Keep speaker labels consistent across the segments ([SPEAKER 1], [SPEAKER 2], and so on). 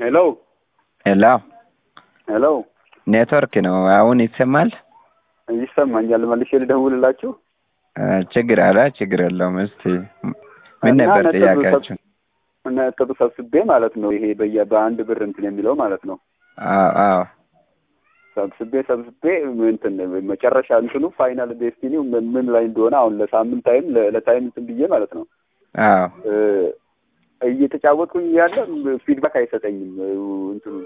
[SPEAKER 1] ሄሎ
[SPEAKER 2] ሄሎ
[SPEAKER 1] ሄሎ
[SPEAKER 2] ኔትወርክ ነው። አሁን ይሰማል?
[SPEAKER 1] ይሰማኛል። መልሼ ልደውልላችሁ።
[SPEAKER 2] አ፣ ችግር አለ ችግር የለውም። እስቲ ምን
[SPEAKER 1] እና
[SPEAKER 2] ነበር
[SPEAKER 1] ነጥብ
[SPEAKER 2] ጥያቄያችሁ?
[SPEAKER 1] ነጥብ ሰብስቤ ማለት ነው። ይሄ በየ በአንድ ብር እንትን የሚለው ማለት ነው።
[SPEAKER 2] አዎ አዎ
[SPEAKER 1] ሰብስቤ ሰብስቤ እንትን መጨረሻ እንትኑ ፋይናል ዴስቲኒው ምን ምን ላይ እንደሆነ አሁን ለሳምንት ታይም ለታይም እንትን ብዬ ማለት ነው
[SPEAKER 2] አዎ
[SPEAKER 1] እ፣ እየተጫወትኩኝ ያለ ፊድባክ አይሰጠኝም እንትኑ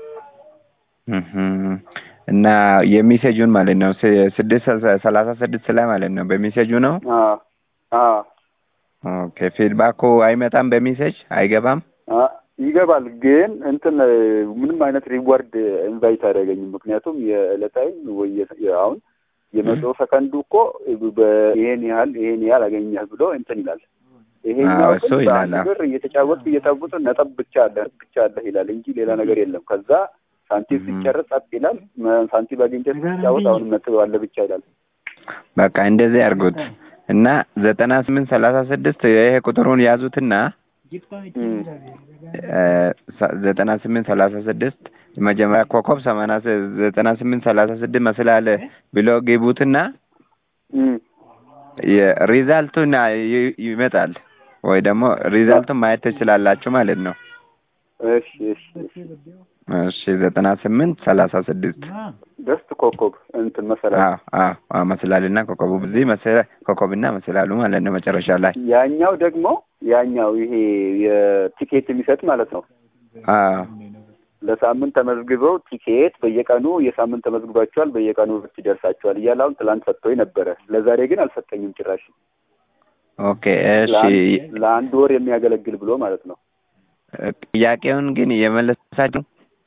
[SPEAKER 2] እህም። እና የሜሴጁን ማለት ነው ስ- ስድስት ሰ- ሰላሳ ስድስት ላይ ማለት ነው በሜሴጁ ነው።
[SPEAKER 1] አ አ
[SPEAKER 2] ኦኬ ፊድባኩ አይመጣም በሜሴጅ አይገባም።
[SPEAKER 1] አ ይገባል ግን እንትን ምንም አይነት ሪዋርድ ኢንቫይት አያደርገኝም። ምክንያቱም የዕለታዊ ወይ የ- አሁን የመቶ ሰከንዱ እኮ ይሄን ያህል ይሄን ያህል አገኘህ ብሎ እንትን ይላል። ይሄኛው
[SPEAKER 2] አዎ፣ እሱ
[SPEAKER 1] ግን
[SPEAKER 2] ይላል።
[SPEAKER 1] በአንድ ብር እየተጫወትኩ እየጠቡት ነጥብ ብቻ አለ ብቻ አለ ይላል እንጂ ሌላ ነገር የለም። ከዛ ሳንቲም ሲጨርስ ጸጥ ይላል። መ- ሳንቲም አግኝቼ ሲጫወት አሁንም ነጥብ አለ ብቻ ይላል።
[SPEAKER 2] በቃ እንደዚህ አድርጉት እና ዘጠና ስምንት ሰላሳ ስድስት ይሄ ቁጥሩን ያዙትና
[SPEAKER 1] እም።
[SPEAKER 2] እ፣ ሰ- ዘጠና ስምንት ሰላሳ ስድስት መጀመሪያ ኮከብ ሰማንያ ስ- ዘጠና ስምንት ሰላሳ ስድስት መስላለ ብሎ ግቡትና
[SPEAKER 1] እም።
[SPEAKER 2] የሪዛልቱን ይ- ይመጣል ወይ ደግሞ ሪዛልቱን ማየት ትችላላችሁ ማለት ነው።
[SPEAKER 1] እሺ እሺ እሺ
[SPEAKER 2] እሺ ዘጠና ስምንት ሰላሳ ስድስት
[SPEAKER 1] ደስት ኮከብ እንትን መሰላል
[SPEAKER 2] አዎ አዎ አዎ መስላልና ኮከቡ ብዙ መሰላ ኮከብና መስላሉ ማለት ነው መጨረሻ ላይ
[SPEAKER 1] ያኛው ደግሞ ያኛው ይሄ የቲኬት የሚሰጥ ማለት ነው።
[SPEAKER 2] አዎ
[SPEAKER 1] ለሳምንት ተመዝግበው ቲኬት በየቀኑ የሳምንት ተመዝግባቸዋል በየቀኑ ብት ይደርሳቸዋል እያለ አሁን ትላንት ሰጥቶኝ ነበረ። ለዛሬ ግን አልሰጠኝም ጭራሽ።
[SPEAKER 2] ኦኬ እሺ
[SPEAKER 1] ለአንድ ለአንድ ወር የሚያገለግል ብሎ ማለት ነው።
[SPEAKER 2] ጥያቄውን ግን የመለሳችሁ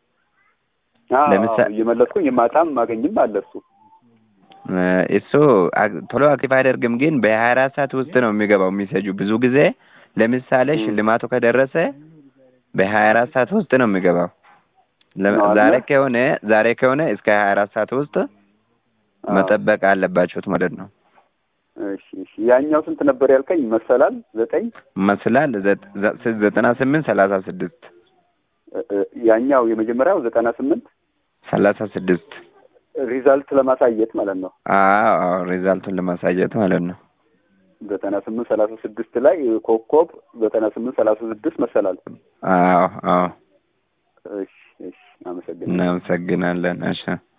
[SPEAKER 1] አዎ፣
[SPEAKER 2] ለምሳ-
[SPEAKER 1] አዎ፣ እየመለስኩኝ የማታም ማገኝም አለ እሱ።
[SPEAKER 2] እ፣ እሱ አክ- ቶሎ አክቲቭ አያደርግም፣ ግን በሀያ አራት ሰዓት ውስጥ ነው የሚገባው ሚሴጁ። ብዙ ጊዜ ለምሳሌ
[SPEAKER 1] ም።
[SPEAKER 2] ሽልማቱ ከደረሰ በሀያ አራት ሰዓት ውስጥ ነው የሚገባው። ለ-
[SPEAKER 1] ነው አይደለ?
[SPEAKER 2] ዛሬ ከሆነ ዛሬ ከሆነ እስከ ሀያ አራት ሰዓት ውስጥ
[SPEAKER 1] አዎ።
[SPEAKER 2] መጠበቅ አለባችሁት ማለት ነው።
[SPEAKER 1] እሺ እሺ። ያኛው ስንት ነበር ያልከኝ? መሰላል ዘጠኝ
[SPEAKER 2] መስላል ዘ- ዘ- ዘጠና ስምንት ሰላሳ ስድስት
[SPEAKER 1] እ- እ፣ ያኛው የመጀመሪያው ዘጠና ስምንት
[SPEAKER 2] ሰላሳ ስድስት
[SPEAKER 1] ሪዛልት ለማሳየት ማለት ነው።
[SPEAKER 2] አዎ አዎ ሪዛልቱን ለማሳየት ማለት ነው።
[SPEAKER 1] ዘጠና ስምንት ሰላሳ ስድስት ላይ ኮከብ ዘጠና ስምንት ሰላሳ ስድስት መሰላል።
[SPEAKER 2] አዎ አዎ
[SPEAKER 1] እሺ እሺ። አመሰግናለሁ።
[SPEAKER 2] እናመሰግናለን። እሺ